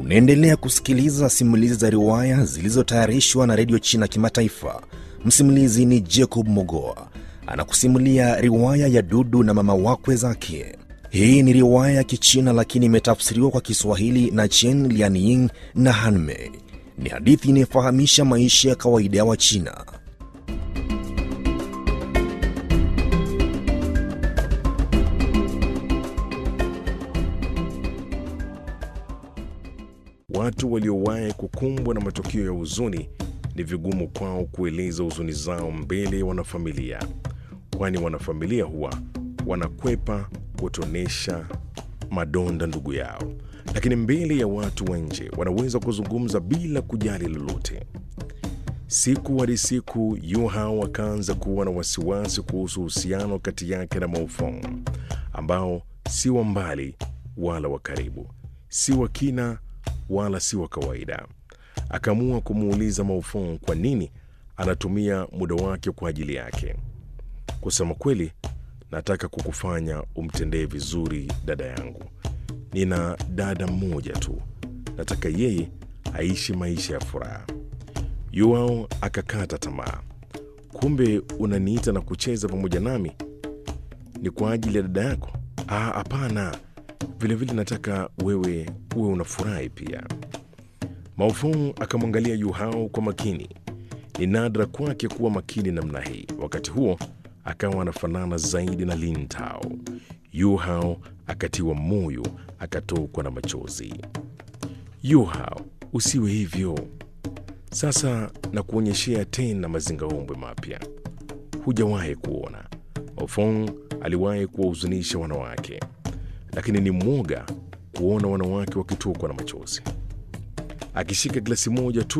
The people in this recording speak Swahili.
Unaendelea kusikiliza simulizi za riwaya zilizotayarishwa na redio China Kimataifa. Msimulizi ni Jacob Mogoa anakusimulia riwaya ya Dudu na mama wakwe zake. Hii ni riwaya ya Kichina lakini imetafsiriwa kwa Kiswahili na Chen Lianying na Hanmei. Ni hadithi inayofahamisha maisha ya kawaida ya Wachina. Watu waliowahi kukumbwa na matukio ya huzuni ni vigumu kwao kueleza huzuni zao mbele ya wanafamilia, kwani wanafamilia huwa wanakwepa kutonesha madonda ndugu yao, lakini mbele ya watu wa nje wanaweza kuzungumza bila kujali lolote. Siku hadi siku, Yu Hao akaanza kuwa na wasiwasi kuhusu uhusiano kati yake na Maofong, ambao si wa mbali wala wa karibu, si wa kina wala si wa kawaida. Akaamua kumuuliza Maofong kwa nini anatumia muda wake kwa ajili yake. Kusema kweli, nataka kukufanya umtendee vizuri dada yangu. Nina dada mmoja tu, nataka yeye aishi maisha ya furaha. Yuao akakata tamaa. Kumbe unaniita na kucheza pamoja nami ni kwa ajili ya dada yako? Ah, hapana. Vilevile nataka wewe uwe unafurahi pia. Maofong akamwangalia Yu Hao kwa makini. Ni nadra kwake kuwa makini namna hii. Wakati huo akawa anafanana zaidi na Lin Tao. Yu Hao akatiwa moyo, akatokwa na machozi. Yu Hao, usiwe hivyo. Sasa na kuonyeshea tena mazingaombwe mapya hujawahi kuona. Maofong aliwahi kuwahuzunisha wanawake, lakini ni mwoga kuona wanawake wakitokwa na machozi. Akishika glasi moja tu